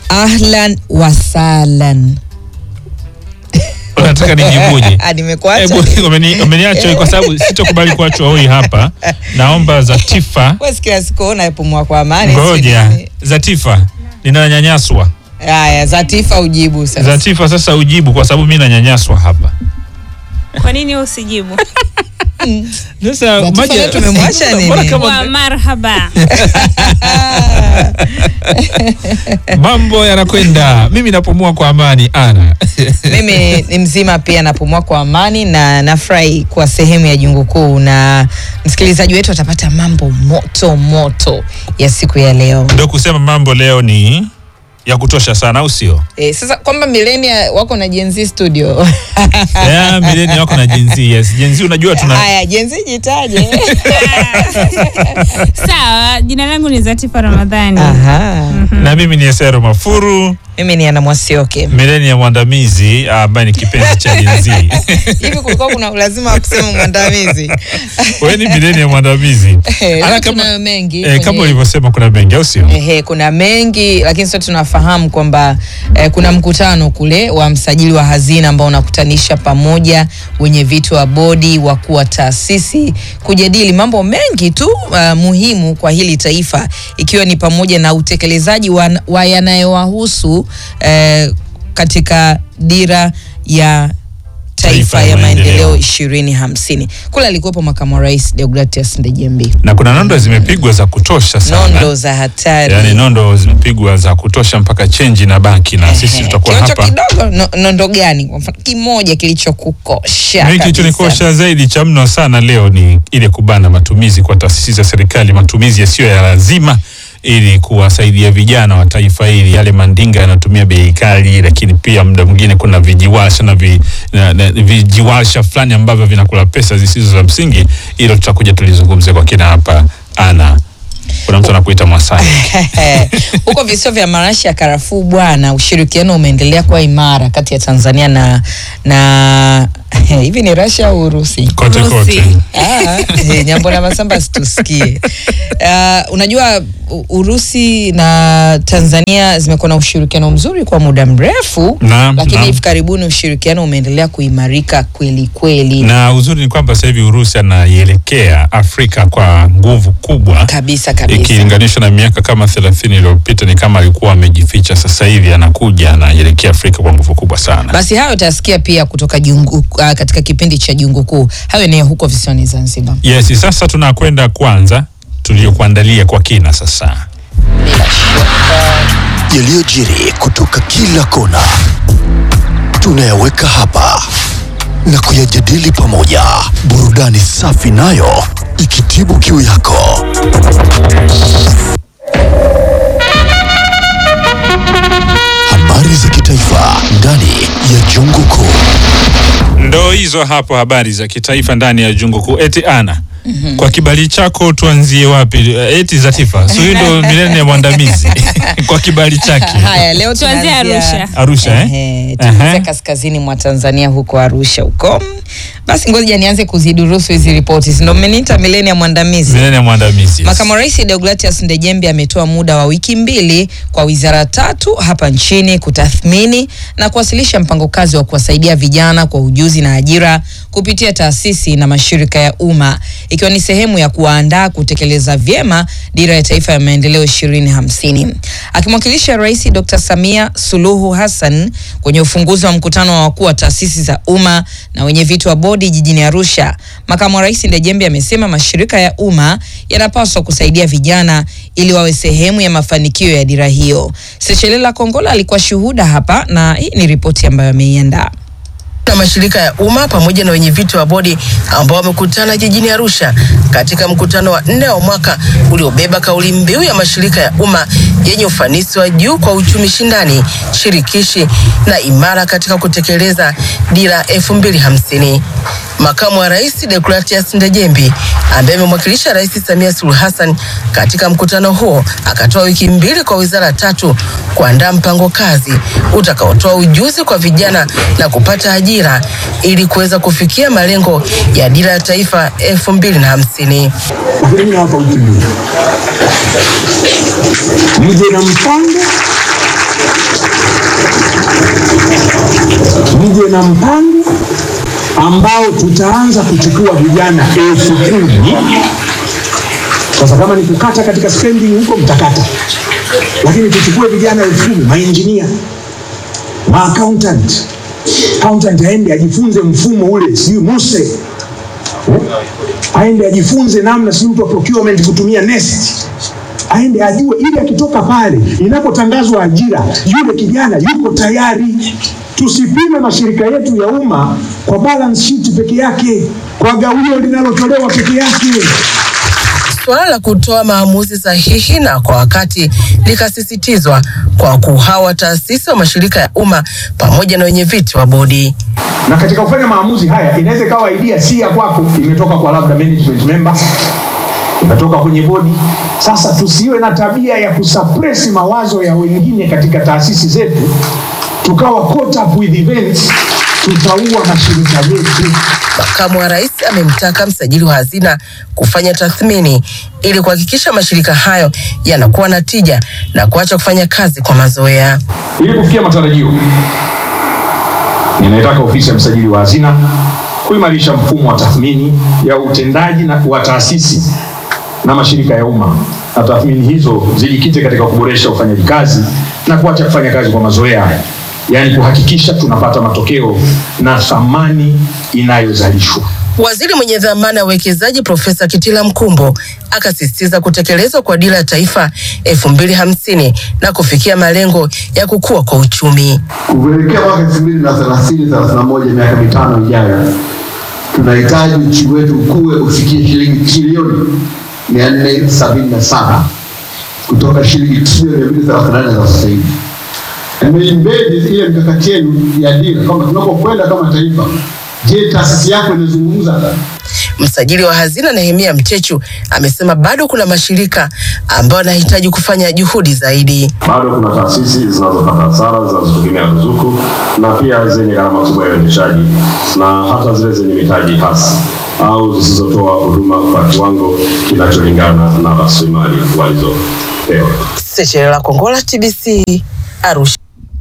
ahlan wasalan unataka nijibuje Ah, nimekuacha Hebu, umeni- umeniacha kwa sababu sitokubali kuachwa hoi hapa naomba zatifa Wewe si kila siku unapumua kwa amani ngoja sijui. zatifa ninanyanyaswa haya zatifa ujibu sasa zatifa sasa ujibu kwa sababu mi nanyanyaswa hapa Kwa nini wewe usijibu? sasa Zatifa maji- leo tumemwacha nini? mbona kama- Wa marhaba. mambo yanakwenda mimi napumua kwa amani ana mimi ni mzima pia napumua kwa amani na nafurahi kuwa sehemu ya jungu kuu na msikilizaji wetu atapata mambo moto moto ya siku ya leo ndio kusema mambo leo ni ya kutosha sana au sio e, sasa kwamba milenia wako na jenzi studio yeah, mileni wako na jenzi yes jenzi unajua tuna haya jenzi jitaje Sawa, jina langu ni Zatifa Ramadhani. Aha. na mimi ni esero mafuru mimi ni ana mwasioke mileni ya mwandamizi ambaye ni kipenzi cha jenzi hivi kulikuwa kuna ulazima wa kusema mwandamizi wewe ni mileni ya mwandamizi Eh, Ala, leo kama- tunayo mengi eh, kama kwenye- ulivyosema kuna mengi au sio Ehe, kuna mengi lakini sote tunafahamu kwamba eh, kuna mkutano kule wa msajili wa hazina ambao unakutanisha pamoja wenye vitu wa bodi, wakuu wa taasisi kujadili mambo mengi tu uh, muhimu kwa hili taifa ikiwa ni pamoja na utekelezaji wa, wa yanayowahusu eh, katika dira ya taifa ya maendeleo ishirini hamsini. Kule alikuwepo makamu wa rais Deogratias Ndejembi. na kuna nondo zimepigwa za kutosha sana Nondo za hatari yaani nondo zimepigwa za kutosha mpaka chenji na baki na sisi Ehe, tutakuwa kionjo hapa kidogo no, nondo gani kwa mfano kimoja kilichokukosha Mimi kabisa. kilichonikosha zaidi cha mno sana leo ni ile kubana matumizi kwa taasisi za serikali, matumizi yasiyo ya lazima ili kuwasaidia vijana wa taifa hili. Yale mandinga yanatumia bei kali, lakini pia muda mwingine kuna vijiwasha na, vi, na, na vijiwasha fulani ambavyo vinakula pesa zisizo za msingi. Hilo tutakuja tulizungumze kwa kina hapa. Ana kuna mtu anakuita Mwasai huko visiwa vya marashi ya karafuu bwana ushirikiano umeendelea kuwa imara kati ya tanzania na na hivi ni rasia au urusi kote Urusi. kote. Ah, eh, nyambo na masamba situsikie. Uh, unajua U- Urusi na Tanzania zimekuwa na ushirikiano mzuri kwa muda mrefu, Naam, lakini naam. hivi karibuni ushirikiano umeendelea kuimarika kweli kweli Na uzuri ni kwamba sasa hivi Urusi anaielekea Afrika kwa nguvu kubwa kabisa kabisa. ikilinganishwa na miaka kama thelathini iliyopita ni kama alikuwa amejificha. Sasa hivi anakuja anaelekea Afrika kwa nguvu kubwa sana. Basi hayo utasikia pia kutoka jungu, uh, katika kipindi cha Jungu Kuu. Hayo ni ya huko visiwani Zanzibar. Yes, sasa tunakwenda kwanza tuliokuandalia kwa kina sasa. yaliyojiri kutoka kila kona tunayaweka hapa na kuyajadili pamoja, burudani safi nayo ikitibu kiu yako. Habari za kitaifa ndani ya Jungu Kuu. Ndo hizo hapo habari za kitaifa ndani ya jungu kuu. Eti ana kwa kibali chako tuanzie wapi? Eh, Eti Zatifa, so hiyo ndo milenia ya mwandamizi kwa kibali chake Haya, leo Tuanzie tunaanzia- Arusha. Arusha eh? Ehe, tuanzia Ehe. kaskazini mwa Tanzania huko Arusha huko. Basi ngoja nianze kuzidurusu hizi ripoti. Si Ndio mmeniita milenia mwandamizi. milenia ya mwandamizi yes. Makamu wa Rais Deogratias Ndejembi ametoa muda wa wiki mbili kwa wizara tatu hapa nchini kutathmini na kuwasilisha mpango kazi wa kuwasaidia vijana kwa ujuzi na ajira kupitia taasisi na mashirika ya umma ikiwa ni sehemu ya kuwaandaa kutekeleza vyema dira ya taifa ya maendeleo 2050. Akimwakilisha Rais Dr. Samia Suluhu Hassan kwenye ufunguzi wa mkutano wa wakuu wa taasisi za umma na wenye viti wa bodi jijini Arusha, makamu wa rais Ndejembi amesema mashirika ya umma yanapaswa kusaidia vijana ili wawe sehemu ya mafanikio ya dira hiyo. Sechelela Kongola alikuwa shuhuda hapa na hii ni ripoti ambayo ameiandaa. na mashirika ya umma pamoja na wenye viti wa bodi ambao wamekutana jijini Arusha katika mkutano wa nne wa mwaka uliobeba kauli mbiu ya mashirika ya umma yenye ufanisi wa juu kwa uchumi shindani, shirikishi na imara katika kutekeleza dira elfu mbili hamsini. Makamu wa Rais Deogratias Ndejembi ambaye amemwakilisha Rais Samia Suluhu Hassan katika mkutano huo akatoa wiki mbili kwa wizara tatu kuandaa mpango kazi utakaotoa ujuzi kwa vijana na kupata ajira ili kuweza kufikia malengo ya dira ya taifa elfu mbili na hamsini. Ukirudi hapa wiki mbili, mje na mpango mje na mpango ambao tutaanza kuchukua vijana elfu kumi. Sasa kama ni kukata katika spending huko mtakata, lakini tuchukue vijana elfu kumi, mainjinia, maaccountant, accountant aende ajifunze mfumo ule, sijui Muse eh? aende ajifunze namna sijui mtu wa procurement kutumia nest aende ajue, ili akitoka pale, inapotangazwa ajira, yule kijana yuko tayari. Tusipime mashirika yetu ya umma kwa balance sheet peke yake, kwa gawio linalotolewa peke yake. Suala la kutoa maamuzi sahihi na kwa wakati likasisitizwa kwa wakuu hao wa taasisi wa mashirika ya umma pamoja na wenye viti wa bodi. na katika kufanya maamuzi haya inaweza ikawa idea si ya kwako, imetoka kwa labda management member, imetoka kwenye bodi. Sasa tusiwe na tabia ya kusuppress mawazo ya wengine katika taasisi zetu, tukawa caught up with events, tutaua mashirika yetu. Makamu wa Rais amemtaka msajili wa hazina kufanya tathmini ili kuhakikisha mashirika hayo yanakuwa na tija na kuacha kufanya kazi kwa mazoea. Ili kufikia matarajio, ninaitaka ofisi ya msajili wa hazina kuimarisha mfumo wa tathmini ya utendaji na wa taasisi na mashirika ya umma, na tathmini hizo zijikite katika kuboresha ufanyaji kazi na kuacha kufanya kazi kwa mazoea, yaani kuhakikisha tunapata matokeo na thamani inayozalishwa. Waziri mwenye dhamana ya uwekezaji Profesa Kitila Mkumbo akasisitiza kutekelezwa kwa dira ya taifa elfu mbili hamsini na kufikia malengo ya kukua kwa uchumi. kuelekea mwaka elfu mbili na thelathini thelathini na moja miaka mitano ijayo, tunahitaji uchumi wetu ukue ufikie shilingi trilioni mia nne sabini na saba kutoka shilingi trilioni mia mbili thelathini na nane za sasa hivi. Nimeimbedi ile mikakati yenu ya dira kwamba tunapokwenda kama taifa, je, taasisi yako inazungumza Msajili wa hazina Nehemia Mchechu amesema bado kuna mashirika ambayo yanahitaji kufanya juhudi zaidi. bado kuna taasisi zinazopata hasara zinazotegemea ruzuku na pia zenye gharama kubwa ya uendeshaji na hata zile zenye mitaji hasi au zisizotoa huduma kwa kiwango kinacholingana na rasilimali walizopewa. Sechelela Kongola, TBC, Arusha.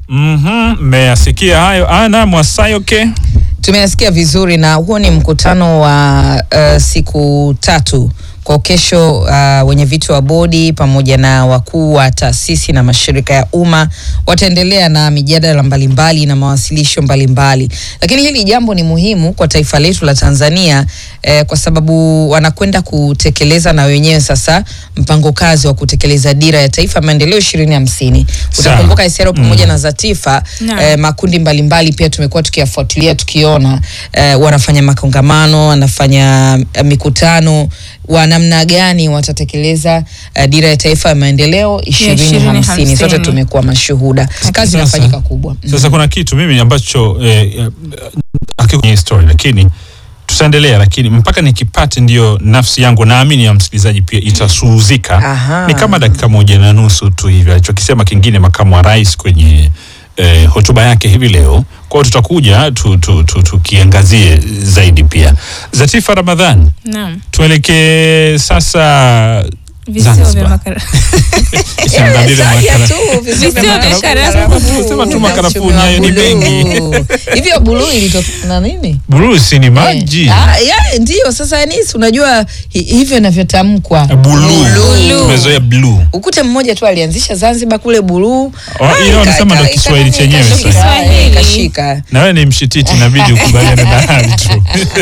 Mhm, mmeyasikia hayo ana Mwasayoke. Tumeyasikia vizuri na huo ni mkutano wa uh, siku tatu kwa kesho. Uh, wenye viti wa bodi pamoja na wakuu wa taasisi na mashirika ya umma wataendelea na mijadala mbalimbali na mawasilisho mbalimbali, lakini hili jambo ni muhimu kwa taifa letu la Tanzania eh, kwa sababu wanakwenda kutekeleza na wenyewe sasa mpango kazi wa kutekeleza dira ya taifa ya maendeleo ishirini hamsini. Sawa. Utakumbuka Isero pamoja Mm. na Zatifa Naam. eh, makundi mbalimbali pia tumekuwa tukiyafuatilia tukiona eh, wanafanya makongamano wanafanya eh, mikutano wa namna gani watatekeleza eh, dira ya taifa ya maendeleo ishirini hamsini. Sote 2050. tumekuwa mashuhuda, kazi Sasa- inafanyika kubwa. Mm. Sasa kuna kitu mimi ambacho eh, eh, hakiko kwenye story lakini tutaendelea, lakini mpaka nikipate ndio nafsi yangu naamini ya msikilizaji pia itasuhuzika. Aha. Ni kama dakika moja na nusu tu hivi alichokisema kingine makamu wa rais kwenye eh, hotuba yake hivi leo. Kwa hiyo tutakuja tu, tu, tu, tukiangazie zaidi pia. Zatifa Ramadhan, Naam. tuelekee sasa Visiwa vya Zanzibar. makara. Isiangalie Taja makara- tu visiwa vya Visiwa vya makarafuu. karafuu. Sema tu Na makarafuu uchumi wa nyayo ni buluu. mengi. Hivyo buluu ilitokana na nini? Burusi ni maji. Eh, ah, ya, ndio sasa Anis, unajua hi, hivyo inavyotamkwa Buluu. Buluu. Tumezoea bluu. Ukute mmoja tu alianzisha Zanzibar kule buluu. Oh, Ah, hiyo ika- wanasema ndo ika- Kiswahili ika- chenyewe ikashika, sasa. eh, Ikashika. na wewe ni mshititi inabidi ukubaliane na hali tu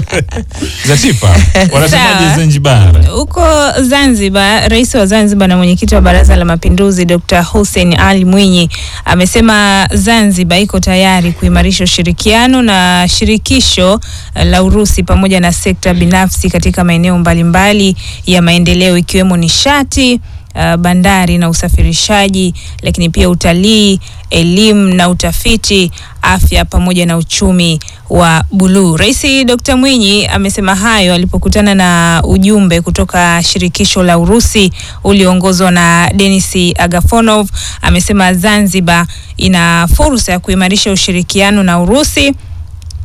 Zatifa wanasemaje Sawa. Zanzibar Huko Zanzibar, rais wa Zanzibar na mwenyekiti wa Baraza la Mapinduzi Dr. Hussein Ali Mwinyi amesema Zanzibar iko tayari kuimarisha ushirikiano na shirikisho eh, la Urusi pamoja na sekta binafsi katika maeneo mbalimbali ya maendeleo ikiwemo nishati uh, bandari na usafirishaji, lakini pia utalii, elimu na utafiti, afya pamoja na uchumi wa buluu. Rais Dr. Mwinyi amesema hayo alipokutana na ujumbe kutoka shirikisho la Urusi ulioongozwa na Denis Agafonov. Amesema Zanzibar ina fursa ya kuimarisha ushirikiano na Urusi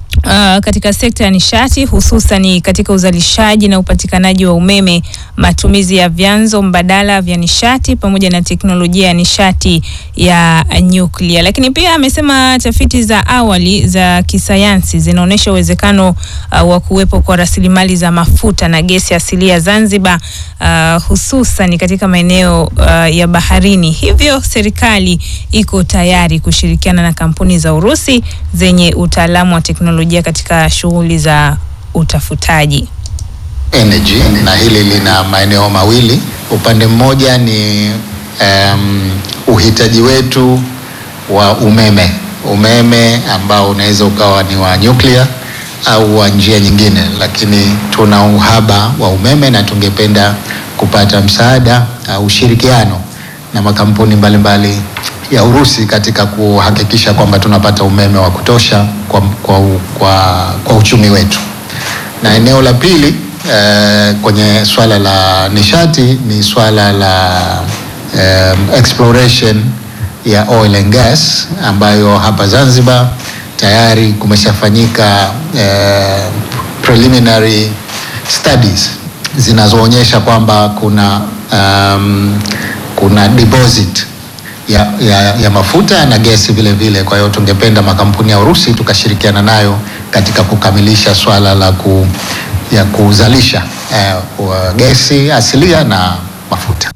Uh, katika sekta ya nishati hususan katika uzalishaji na upatikanaji wa umeme, matumizi ya vyanzo mbadala vya nishati pamoja na teknolojia ya nishati ya nyuklia. Lakini pia amesema tafiti za awali za kisayansi zinaonyesha uwezekano uh, wa kuwepo kwa rasilimali za mafuta na gesi asilia Zanzibar, uh, hususan katika maeneo uh, ya baharini. Hivyo serikali iko tayari kushirikiana na kampuni za Urusi zenye utaalamu wa teknolojia katika shughuli za utafutaji. energy na hili lina maeneo mawili. Upande mmoja ni um, uhitaji wetu wa umeme, umeme ambao unaweza ukawa ni wa nyuklia au wa njia nyingine, lakini tuna uhaba wa umeme na tungependa kupata msaada au ushirikiano na makampuni mbalimbali mbali ya Urusi katika kuhakikisha kwamba tunapata umeme wa kutosha kwa, kwa, kwa, kwa uchumi wetu. Na eneo la pili eh, kwenye swala la nishati ni swala la eh, exploration ya oil and gas ambayo hapa Zanzibar tayari kumeshafanyika eh, preliminary studies zinazoonyesha kwamba kuna um, kuna deposit ya, ya, ya mafuta na gesi vile vile. Kwa hiyo tungependa makampuni ya Urusi tukashirikiana nayo katika kukamilisha swala la ku, ya kuzalisha eh, wa gesi asilia na mafuta.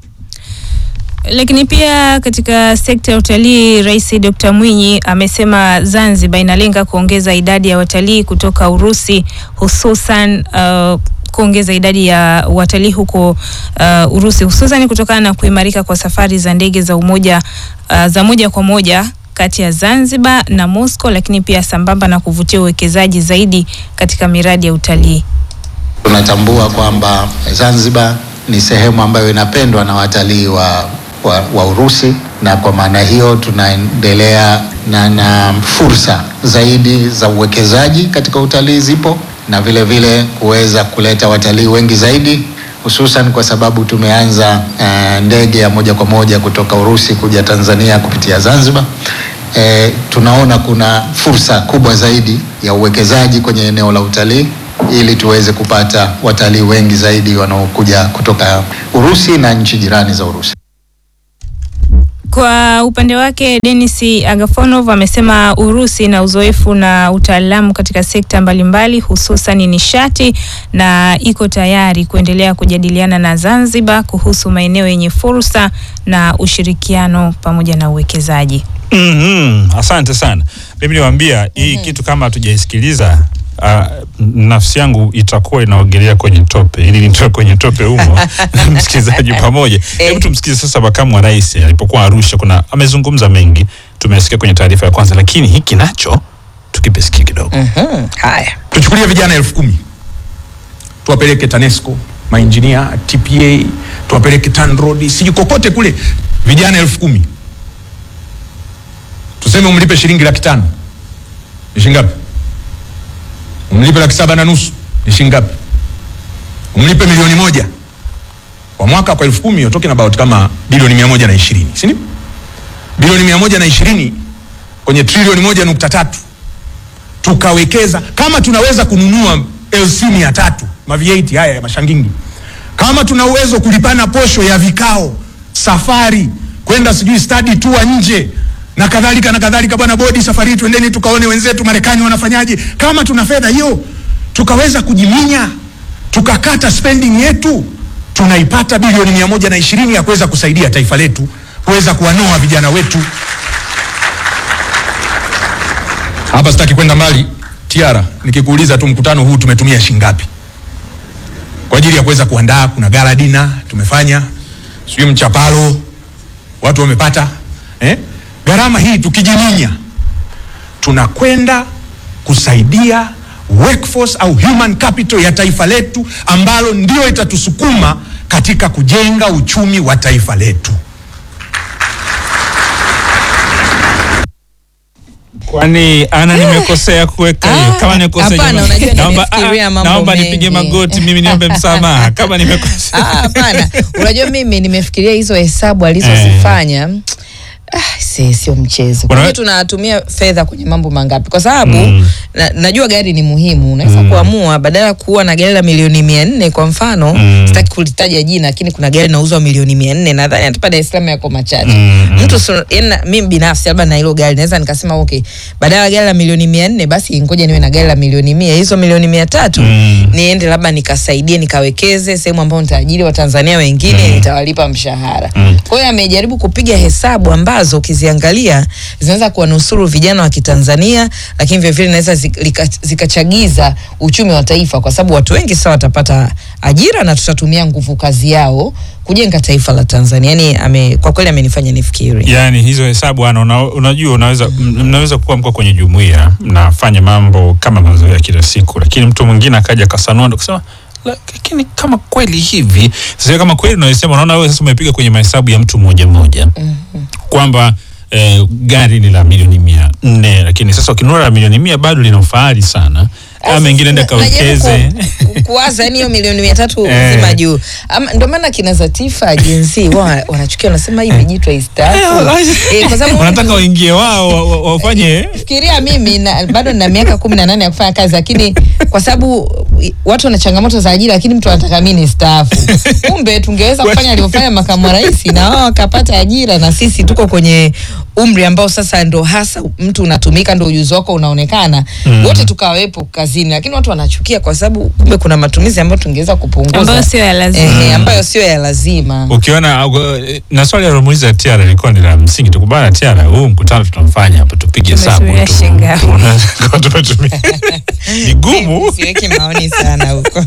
Lakini pia katika sekta ya utalii, Rais Dr. Mwinyi amesema Zanzibar inalenga kuongeza idadi ya watalii kutoka Urusi hususan uh, kuongeza idadi ya watalii huko uh, Urusi hususan kutokana na kuimarika kwa safari za ndege za umoja uh, za moja kwa moja kati ya Zanzibar na Moscow, lakini pia sambamba na kuvutia uwekezaji zaidi katika miradi ya utalii. Tunatambua kwamba Zanzibar ni sehemu ambayo inapendwa na watalii wa, wa, wa Urusi na kwa maana hiyo tunaendelea na, na fursa zaidi za uwekezaji katika utalii zipo na vile vile kuweza kuleta watalii wengi zaidi hususan kwa sababu tumeanza uh, ndege ya moja kwa moja kutoka Urusi kuja Tanzania kupitia Zanzibar. E, tunaona kuna fursa kubwa zaidi ya uwekezaji kwenye eneo la utalii ili tuweze kupata watalii wengi zaidi wanaokuja kutoka Urusi na nchi jirani za Urusi. Kwa upande wake Denis Agafonov amesema Urusi ina uzoefu na utaalamu katika sekta mbalimbali hususan nishati na iko tayari kuendelea kujadiliana na Zanzibar kuhusu maeneo yenye fursa na ushirikiano pamoja na uwekezaji. Mhm, asante sana. Mimi niwaambia hii kitu kama hatujaisikiliza Uh, nafsi yangu itakuwa inaogelea kwenye tope ili nitoe kwenye tope humo na msikilizaji pamoja. Hebu tumsikize sasa makamu wa rais alipokuwa Arusha, kuna amezungumza mengi, tumesikia kwenye taarifa ya kwanza, lakini hiki nacho tukipe sikio kidogo. Mhm, haya tuchukulie vijana elfu kumi tuwapeleke TANESCO mainjinia TPA tuwapeleke TANROADS sijui kokote kule, vijana elfu kumi tuseme umlipe shilingi laki tano ni shilingi ngapi? Umlipe laki saba na nusu ni shilingi ngapi? Umlipe milioni moja kwa mwaka, kwa elfu kumi you're talking about kama bilioni mia moja na ishirini si ndio? Bilioni mia moja na ishirini kwenye trilioni moja nukta tatu tukawekeza kama tunaweza kununua LC mia tatu ma V8 haya ya mashangingi, kama tuna uwezo kulipana posho ya vikao, safari kwenda sijui study tour nje na kadhalika na kadhalika. Bwana bodi, safari twendeni tukaone wenzetu Marekani wanafanyaje. Kama tuna fedha hiyo, tukaweza kujiminya, tukakata spending yetu, tunaipata bilioni mia moja na ishirini ya kuweza kusaidia taifa letu kuweza kuwanoa vijana wetu. Hapa sitaki kwenda mbali. Tiara, nikikuuliza tu mkutano huu tumetumia shilingi ngapi kwa ajili ya kuweza kuandaa? Kuna gala dina tumefanya, sijui mchapalo watu wamepata eh? Gharama hii tukijiminya, tunakwenda kusaidia workforce au human capital ya taifa letu, ambalo ndio itatusukuma katika kujenga uchumi wa taifa letu. Kwani ana nimekosea kuweka hiyo? Kama nimekosea hapana, jamani, unajua naomba nimefikiria ah, mambo naomba mengi. nipige magoti mimi niombe msamaha kama nimekosea. Ah, hapana unajua mimi nimefikiria hizo hesabu alizozifanya Ah, si- sio mchezo. Wana- Kwani tunatumia fedha kwenye mambo mangapi? Kwa sababu Mm. na, najua gari ni muhimu, unaweza kuamua badala ya kuwa na gari la milioni mia nne kwa mfano Mm. sitaki kulitaja jina, lakini kuna gari linauzwa milioni mia nne nadhani hata pa Dar es Salaam yako machache Mm. mtu so, yani na- mimi binafsi labda na hilo gari naweza nikasema okay, badala ya gari la milioni mia nne basi ngoja niwe na gari la milioni mia hizo milioni mia tatu Mm. niende labda nikasaidie nikawekeze sehemu ambayo nitaajiri Watanzania wengine nitawalipa mshahara. Mm. Kwa hiyo amejaribu kupiga hesabu ambazo ukiziangalia zinaweza kuwanusuru vijana wa Kitanzania, lakini vile vile inaweza zik- lika- zikachagiza uchumi wa taifa, kwa sababu watu wengi sasa watapata ajira na tutatumia nguvu kazi yao kujenga taifa la Tanzania. Yani ame, kwa kweli amenifanya nifikiri. Yaani hizo hesabu ana una, unajua unaweza m- mnaweza kuwa mko kwenye jumuiya mnafanya mambo kama mazoea kila siku, lakini mtu mwingine akaja kasanua ndo kusema "La- lakini kama kweli hivi sasa, kama kweli unaisema, unaona wewe sasa umepiga kwenye mahesabu ya mtu mmoja mmoja kwamba eh, gari ni la milioni mia nne lakini sasa ukinunua la milioni mia bado lina ufahari sana kama mengine enda Na- najaribu kawekeze ku- kuwaza yani hiyo milioni mia tatu Eh. zima juu Ama- ndio maana kina Zatifa jinsi wa wanachukia wanasema hii imejitwa istaafu eh, kwa sababu wanataka waingie wao wa- wa- wafanye fikiria mimi na, bado nina miaka kumi na nane ya kufanya kazi lakini kwa sababu i- watu wana changamoto za ajira lakini mtu anataka mimi ni staafu kumbe tungeweza kufanya alivyofanya makamu wa rais na wao wakapata ajira na sisi tuko kwenye umri ambao sasa ndo hasa mtu unatumika ndo ujuzi wako unaonekana Mm. wote tukawepo kazini lakini watu wanachukia kwa sababu kumbe kuna matumizi ambayo tungeweza kupunguza Ambayo sio ya lazima. Ehe, ambayo sio ya lazima ukiona uh, na swali alilomuuliza Tiara ilikuwa ni la msingi tukubana Tiara huu mkutano tunamfanya hapa tupige hesabu Tumetumia tu shilingi ngapi? Tuona- tumetumia ni gumu siweki maoni sana huko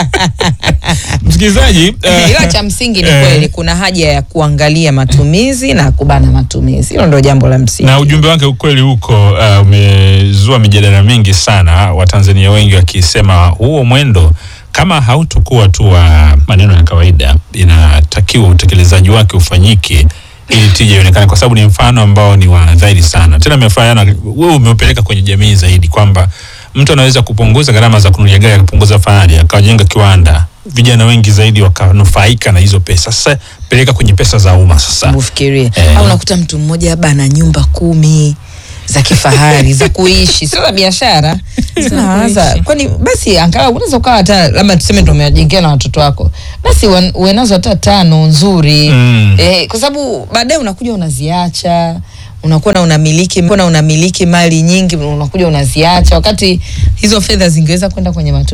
msikilizaji eh, ila cha msingi ni eh, kweli kuna haja ya kuangalia matumizi na kubana matumizi hilo ndio jambo la msingi na ujumbe wake ukweli huko uh, umezua mijadala mingi sana watanzania wengi wakisema huo mwendo kama hautokuwa tu wa maneno ya kawaida inatakiwa utekelezaji wake ufanyike ili tija ionekane kwa sababu ni mfano ambao ni wa dhahiri sana tena amefanya wewe umeupeleka kwenye jamii zaidi kwamba mtu anaweza kupunguza gharama za kununulia gari akapunguza fahari akajenga kiwanda vijana wengi zaidi wakanufaika na hizo pesa sasa peleka kwenye pesa za umma sasa ufikirie Eh. au unakuta mtu mmoja labda ana nyumba kumi za kifahari za kuishi sio za biashara nawaza kwani basi angalau unaweza ukawa hata labda tuseme ndo umejengea na watoto wako basi wan- uwe nazo hata tano nzuri Mm. eh, kwa sababu baadaye unakuja unaziacha unakuwa na unamiliki na unamiliki mali nyingi unakuja unaziacha wakati hizo fedha zingeweza kwenda kwenye matu